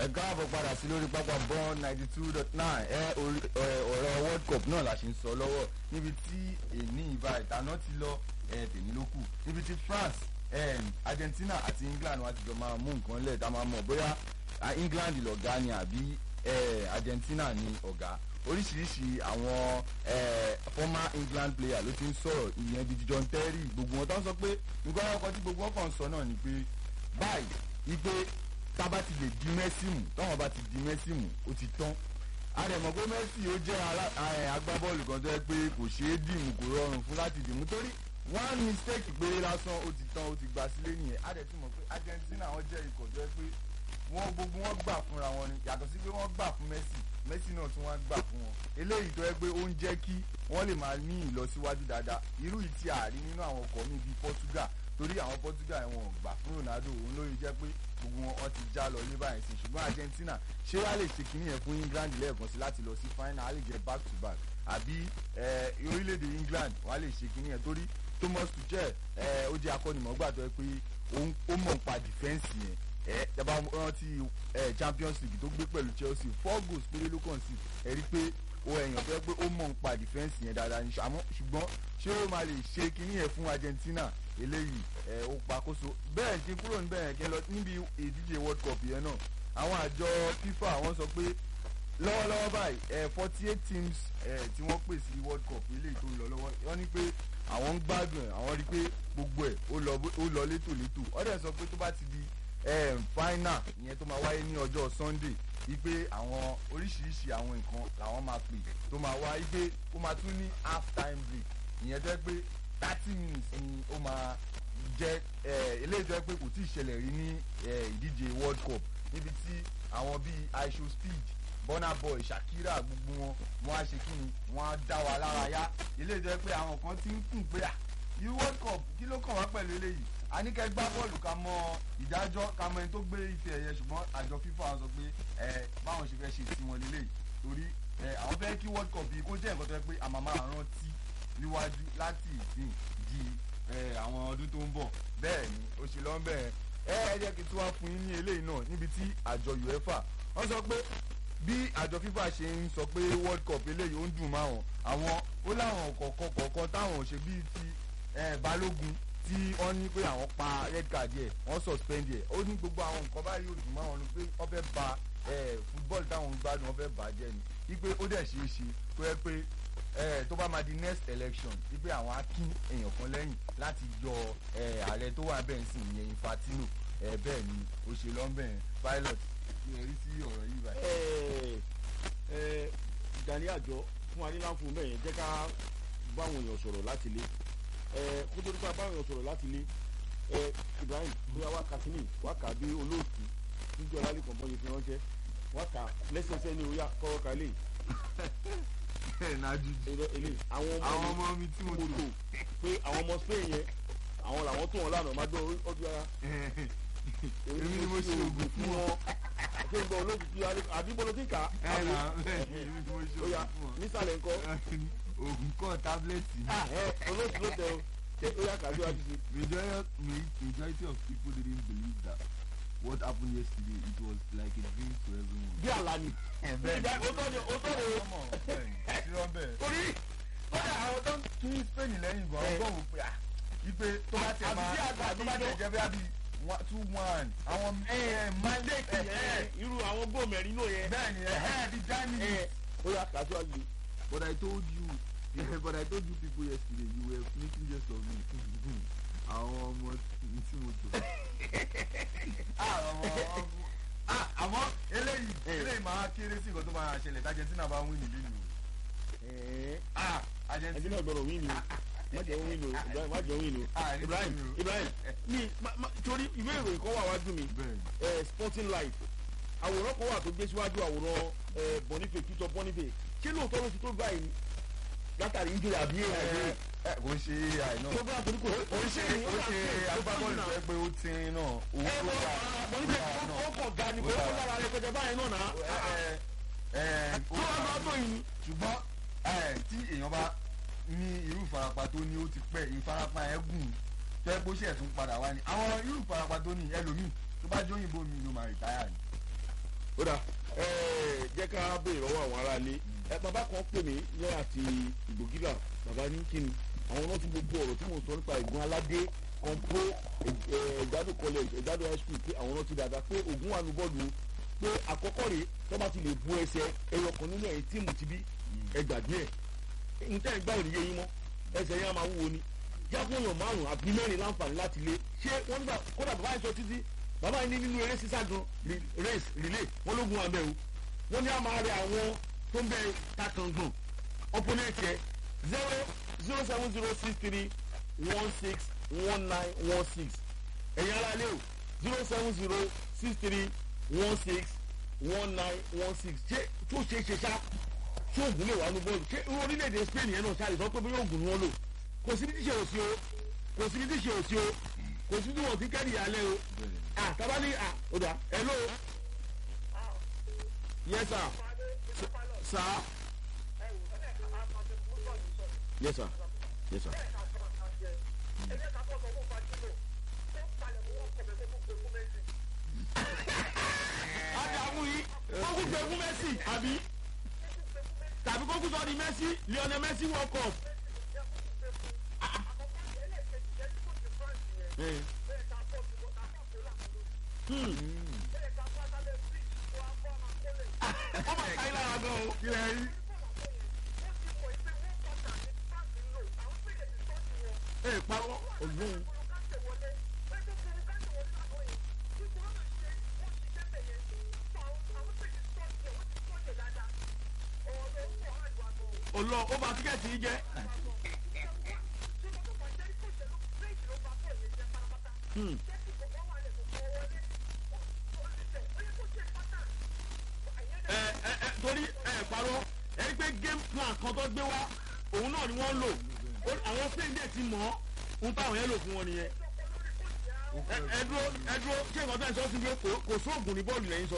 ẹ káàbọ̀ padà sí lórí pápá bọ́ọ̀n ninety two dot nine ẹ ọ̀rọ̀ world cup náà la ṣe ń sọ lọ́wọ́ níbi tí èní ìbá ìtaná ti lọ ẹ tèmi ló kù níbi tí France em, Argentina àti England wọn ti jọ máa mú nǹkan lẹ̀ tá a máa mọ̀ bóyá ah, England lọ̀gá ni àbí eh, Argentina ni ọ̀gá oríṣiríṣi àwọn eh, former England player ló ti ń sọ̀rọ̀ ìyẹn bíi John Terry gbogbo wọn tó ń sọ pé nǹkan ọkọ̀ tí gbogbo wọn kàn ń sọ náà ni pé báyìí wípé tá a bá ti lè di Messi mú táwọn bá ti di Messi mú ó ti tán àrẹ̀mọ̀ pé Messi ó jẹ́ alá- eh, agbábọ́ọ̀lù kan tó yẹ pé kò ṣeé dìmú kò rọrùn fún láti dìmú torí one mistake péré lásán ó ti tán ó ti gbà sílé nìyẹn àdẹ̀tí mọ̀ pé Argentina wọ́n jẹ́ ikọ̀ tó yẹ pé wọ́n gbogbo wọn gbà fúnra wọn ni yàtọ̀ sí pé wọ́n gbà fún Messi Messi náà tún wá gbà fún wọn eléyìí tó yẹ pé ó ń jẹ́ kí wọ́n lè máa ní ìlọsíwájú dáadáa irú yìí tí a rí nínú àwọn ọkọ̀ mi bíi Portugal torí àwọn Portugal wọn ò gbà fún Ronaldo òun ló yẹ jẹ́ pé gbogbo wọn wọn ti já lọ ní báyìí sí ṣùgbọ́n Argentina ṣé wàá lè ṣe kínní yẹn fún England lẹ́ẹ̀kan sí láti lọ sí final á lè jẹ́ back to back àbí eh, orílẹ̀-èdè England wàá lè ṣe kínní yẹn torí Thomas Tuchel eh, ó jẹ́ akọ́nimọ̀ọ́gbà tó yẹ pé òun- ó mọ̀ nípa defence yẹn ẹ dábàá rántí ẹ Champions League tó gbé pẹ̀lú Chelsea four goals péré ló kàn sí ẹ rí i pé o ẹ̀yàn tó yẹ pé ó mọ̀ nípa defence yẹn dáadáa ní àmọ́ ṣùgbọ́n ṣé ó máa lè ṣe kinní yẹn fún Argentina eléyìí ẹ ó pakóso bẹ́ẹ̀ kí n kúrò níbẹ̀ yẹn kí n lọ níbi ìdíje World Cup yẹn náà àwọn àjọ FIFA wọ́n sọ pé lọ́wọ́lọ́wọ́ báyìí ẹ forty eight teams ẹ tí wọ́n pè sí World Cup eléyìí tó ń lọ lọ́wọ́ wọ́n ní pé àwọn ń gbádùn ẹ̀ àwọn rí i pé gbogbo ẹ̀ ó lọ bó- ó lọ létòlétò ọ̀dẹ̀ sọ pé tó bá ti di eh, final ìyẹn tó máa wáyé ní ọjọ́ Sunday wípé àwọn oríṣiríṣi àwọn nǹkan làwọn máa pè tó máa wá wípé ó máa tún ní half time break ìyẹn tó yẹ pé thirty minutes ni ó máa jẹ́ eh, eléyìí tó yẹ pé kò tí ì ṣẹlẹ̀ rí ní eh, ìdíje World Cup níbi tí àwọn bíi aisho speed Burna Boy Shakira gbogbo wọn wọn á ṣe kí ni wọn á dá wa lára yá eléyìí tó yẹ pé àwọn kan ti ń kùn pé à yìí World Cup kí ló kàn wá pẹ̀lú eléyìí a ní kẹ́ gbá bọ́ọ̀lù ká mọ ìdájọ́ ká mọ ẹni tó gbé ife ẹ̀yẹ ṣùgbọ́n àjọ FIFA sọ pé ẹ báwọn ṣe fẹ́ ṣe tiwọn lélẹ̀ torí ẹ àwọn fẹ́ kí World Cup yìí kó jẹ́ nǹkan tó yẹ pé a máa máa rántí níwájú láti ìsìn di ẹ àwọn ọdún tó ń bọ̀ bẹ́ẹ̀ ni ó ṣe lọ́ bẹ́ẹ̀ ẹ ẹ jẹ́ kí tí wọ́n fún yín ní eléyìí náà níbi tí àjọ UEFA wọ́n sọ pé bí àjọ FIFA ṣe ń sọ pé World Cup eléyìí ó ń dùn máwọn àwọn ó láwọn kọ̀ọ̀kan kọ̀ọ̀kan táwọn ò ṣe bíi ti eh, Balógun tí wọ́n ní pé àwọn pa red card yẹ wọ́n suspend yẹ ó ní gbogbo àwọn nǹkan báyìí ò dùn máwọn ni pé wọ́n fẹ́ ba eh, football táwọn ń gbádùn wọ́n fẹ́ bàjẹ́ ni wípé ó dẹ̀ ṣeé ṣe tó yẹ pé eh, tó bá máa di next election wípé àwọn á kín èèyàn kan lẹ́yìn láti yọ eh, ààrẹ tó wà bẹ́ẹ̀ sìn ìyẹn Infantino eh, bẹ́ẹ̀ ni òṣèlọ́mbẹ̀ẹ́ pilot kí ẹ rí sí ọ̀rọ̀ yìí báyìí. ẹ ẹ Gani àjọ fún aníláǹfò mẹ́yẹn jẹ́ ká báwọn èèyàn sọ̀rọ̀ láti lé ẹ kó tó nípa báwọn èèyàn sọ̀rọ̀ láti lé ẹ Ibrahim bóyá wá ka kínní wá kà bí olóòtú níjọ lálẹ́ kan bọ́yìí fi ránṣẹ́ wá kà lẹ́sẹsẹ ní oyà kọ́kọ́ ká lè bẹ́ẹ̀ náà jù ẹ̀rọ ilé àwọn àwọn ọmọ ọmọ mi tí mo mo tò tò pé àwọn ọmọ Spain yẹn àwọn làwọn tó wọn lánàá má gbọ́ ọdún ara èmi ni mo ṣe oògùn fún ọ. ṣé ń gbọ́ olóògùn tí àdìbò ló ti kà ẹ á nà bẹ́ẹ̀ ni èmi ni mo ṣe ó yá oògùn fún ọ. nísàlẹ̀ ńkọ́ oògùn kọ́ tábìlẹ̀tì ni. ah ẹ olóòtú ló tẹ o tẹ ó yá kàdúrà ti ṣe. majority majority of people didn't believe that what happened yesterday it was like a dream to everyone. bí àlá ni. ìgbà òótọ́ ni òótọ́ ni o. torí kódà àwọn tó ń tún Spain lẹ́yìn gan Eh. ọgbọ́n wò pé à ipe tó bá tẹ̀ Àbí máa tí àgbà tó bá ti tẹ̀ yọ. jẹ́ bí i one two one àwọn mandate yẹn irú àwọn góò mẹ́rin náà yẹn. bẹ́ẹ̀ ni ẹ̀hẹ́ bí Germany. ẹ ó yá kàdúrà ti ṣe. But I told you, yeah, but I told you people yesterday, you were making jest of me. Àwọn ọmọ tí mo tò. Àmọ́ eléyìí eléyìí máa kéré sí nǹkan tó máa ṣẹlẹ̀ tí Argentina bá win nílé ni o. ẹ̀ẹ́ Ah, ẹbí Argentina. náà gbọ́dọ̀ wí ni o má jẹ́ wí ni o Ibrahim má jẹ́ wí ni o Ah, ní Ibrahim kí ni o? Ibrahim mi ma- ma- torí ìwé ìròyìn kan wà wájú mi Bẹ́ẹ̀ni. ẹ Sporting Life àwòrán kan wà tó gbé síwájú àwòrán ẹ Boniface Peter Boniface ṣé lóòótọ́ ló ti tó báyìí látàrí injury àbí Ẹ èèyàn ẹ kò ń ṣe AI náà. tó bá torí kò Ó ń ṣe ó ń ṣe agbábọ́ọ̀lù fẹ́ pé ó ti ń náà. Owó ẹ tó bọ́ wà. Boniface ó kọ̀ ga ni kò ó lára rẹ pẹ̀jẹ báyìí náà náà Ẹ ẹ tó wà máa tó yìí ni. ṣùgbọ́n ẹ tí èèyàn bá ní irú ìfarapa tó ní ó ti pẹ́ ìfarapa ẹ̀ gùn tó ẹ bó ṣe ẹ̀tún padà wá ní àwọn irú ìfarapa tó ní ẹlòmíì tó bá jóyìnbó mi ló máa rìtáyà ni ó dà ẹ jẹ́ ká béèrè lọ́wọ́ àwọn aráalé ẹ bàbá kan pè mí ní àti ìgbògílà bàbá ní kíni àwọn náà ti gbogbo ọ̀rọ̀ tí mo sọ nípa ìgbọ́n aládé kọ̀ǹpó ẹ̀gbádùn college ẹ̀gbádùn high school pé àwọn náà ti dàgbà pé ògùn wà ní bọ́ọ̀lù pé àkọ́kọ́ rèé tó bá ti lè bu ẹsẹ̀ ẹyọ kan nínú ẹ̀yìn tíìmù ti bí ẹgbàgbé ẹ̀ nǹkan ẹ̀gbá ò ní yé yín mọ́ ẹsẹ̀ yẹn á máa wúwo ni jáfóyàn márùn àbí mẹ́rin láǹfààní láti lé ṣé wọ́n nígbà kódà bàbá yẹn sọ títí bàbá yẹn ní nínú eré sísá gan race relay wọ́n lógun wa bẹ́ẹ̀ o wọ́n ní a máa rẹ àwọn tó ń bẹ takàngbọ̀n opponent yẹ zero zero seven zero six three one six one nine one six ẹ̀yin ara lé o zero seven zero six three one six one nine one six ṣé tó ṣe é ṣe ṣá tí oògùn lè wà ní bọ́ọ̀lù ṣé orílẹ̀-èdè Spain yẹn náà ṣáà lè sọ pé bóyá oògùn ni wọ́n lò kò sí ní tíṣe òsì o kò sí ní tíṣe òsì o kò sí ní wọn ti kẹ́rì alẹ́ o ah tabali ah o da hello yes sir sir yes sir yes sir. adamu yìí kókù pé fún Messi àbí tàbí kókù sọ di Messi Lionel Messi World Cup. Eh. Hmm. ó máa ta ilé ara gan o. kí lẹ rí. ẹ parọ́ ọ̀gbọ́n. ọlọ ó bá tíkẹ́ẹ̀tì yìí jẹ́. Hmm. ẹ ẹ ẹ torí ẹ parọ́ ẹ rí pé game plan kan tó gbé wá òun náà ni wọ́n lò Ó- àwọn spain dẹ̀ ti mọ̀ ọ́ ń táwọn yẹn lò fún wọn nìyẹn ẹ ẹ dúró ẹ dúró ṣé nǹkan tó ń sọ sí pé kò kò sóògùn ní bọ́ọ̀lù lẹ́yìn sọ.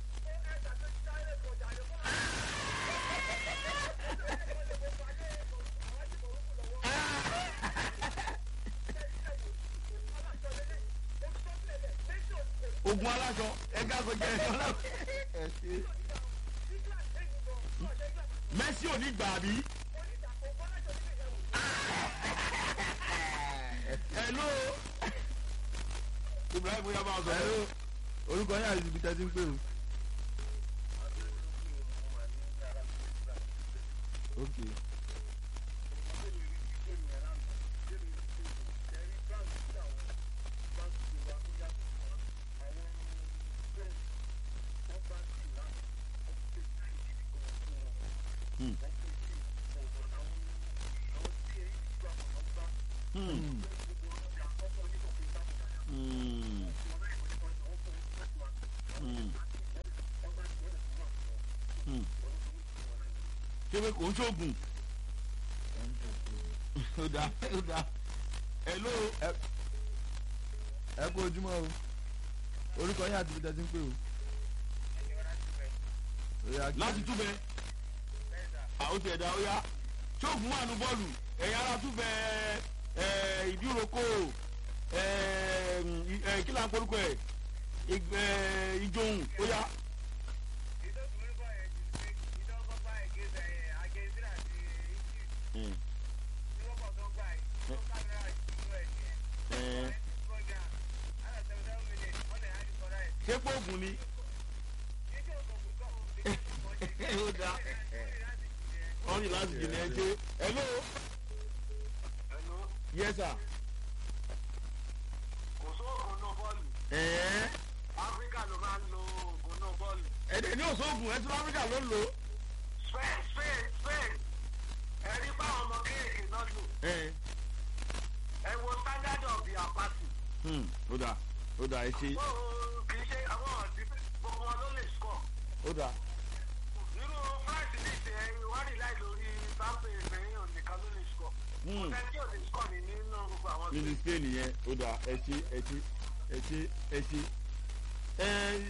ogun aláṣọ ẹgbẹ́ àgọ́jẹ́ ẹ̀ sọ́lá ẹ ṣe Messi ò ní gbà bí. hello Ibrahim yaba ọsọ. hello orúkọ yín àti ibi tẹ́ ti ń pè o. ok Hmm. Hmm. Hmm. Hmm. ṣé pé kò ń ṣoògùn ó dáa ó dáa hello ẹ kú ojúmọ́ o orúkọ yín àti ibi tẹ́ ti ń pè o. Ó yá, kí- láti túbẹ̀ àwọn ti ẹ̀dá ó yá ṣóògùn wà ní bọ́ọ̀lù ẹ̀yà ara túbẹ̀ ẹ̀ ìdíròkò ẹ̀ kí là ń porúkọ ẹ̀ ig- ẹ̀, ìjòhùn ó yá. Mm. Ẹ̀, ṣé pọ́ọ̀gùn ni ó dáa wọ́n ní láti jìnnà ẹ ṣe hello yes sir kò sóògùn náà bọ́ọ̀lù ẹ̀ẹ́ áfíríkà ló máa ń lo oògùn náà bọ́ọ̀lù ẹ̀dẹ̀ ní òṣoògùn ẹ̀ tí áfíríkà ló ń lò ó. spain spain spain ẹ̀rí báwọn ọmọ kéèké náà lò ẹ̀ ẹ wo standard of the apathy hmm, ó dáa ó dáa ẹ ṣe ó kì í ṣe àwọn ọ̀dí gbogbo wọn ló lè score ó dáa nínú france ní ìṣe ìwádìí láì lórí sáńpé ìfẹ̀yìn ònìkan ló lè score Hmm. kò sẹ́ni tí ò lè score ní nínú gbogbo àwọn nínú spain yẹn ó dáa ẹ ṣe ẹ ṣe ẹ ṣe ẹ ṣe ẹ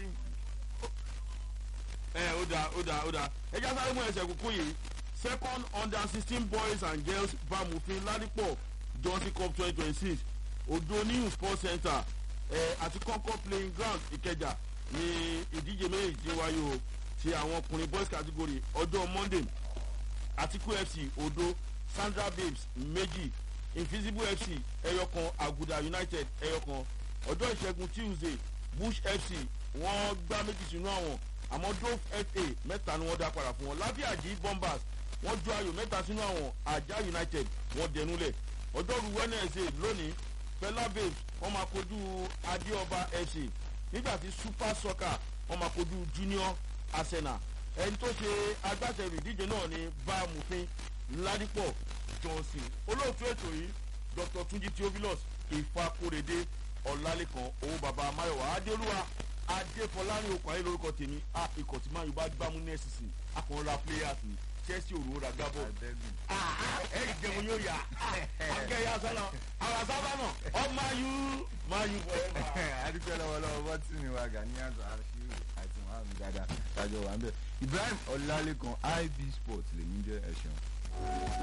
ẹ ó dáa ó dáa ó dáa ẹ já sáré mú ẹsẹ̀ kúkú yìí second under sixteen boys and girls bamufin ládìpọ̀ johnson cup twenty twenty six odo new sports center ẹ àti concord playing ground ìkẹjà ní ìdíje méjì tí ó wáyé o ti àwọn ọkùnrin boys category ọjọ́ monday atiku fc odo sandra babes méjì invisible fc ẹyọkan aguda united ẹyọkan ọjọ́ ìṣẹ́gun tuesday bush fc wọ́n gbá méjì sínú àwọn àmọ́ dove fa mẹ́ta ni wọ́n dá padà fún wọn lábíàjì bombers wọ́n ju ayò mẹ́ta sínú àwọn ajá united wọ́n dẹnulẹ̀ ọjọ́rú wednesday lónìí fela babes wọ́n máa kojú adéọba fc nígbà tí super soccer wọ́n máa kojú junior arsenal ẹni tó ṣe agbáṣẹ́rù ìdíje náà ni bámufin ládìpọ̀ johnson olóòtú ètò yìí dr tunji theophilus ìfakóredé ọ̀làlẹ́kan owó baba mayowa adéolúwa adéfọlárin okùn ayé lórúkọ tèmi a ikọ̀ tí máa yọ bá gbámú ní ẹ̀sìsì akọ̀ọ́ra players ni chelsea òru ra gbábọ̀ ẹ jẹun yóò yá akẹ́yà sọ́nà àwọn sábà náà ọmọ ayú máa yú forever. adúpẹ́ lọ́wọ́lọ́wọ́ bọ́tìnì wa ganiyan àṣírí àti muhammed dada tájọ wà ń bẹ̀ ibrahim ọlálẹ́kan ib sports lèmi jẹ́ ẹ̀ṣẹ̀.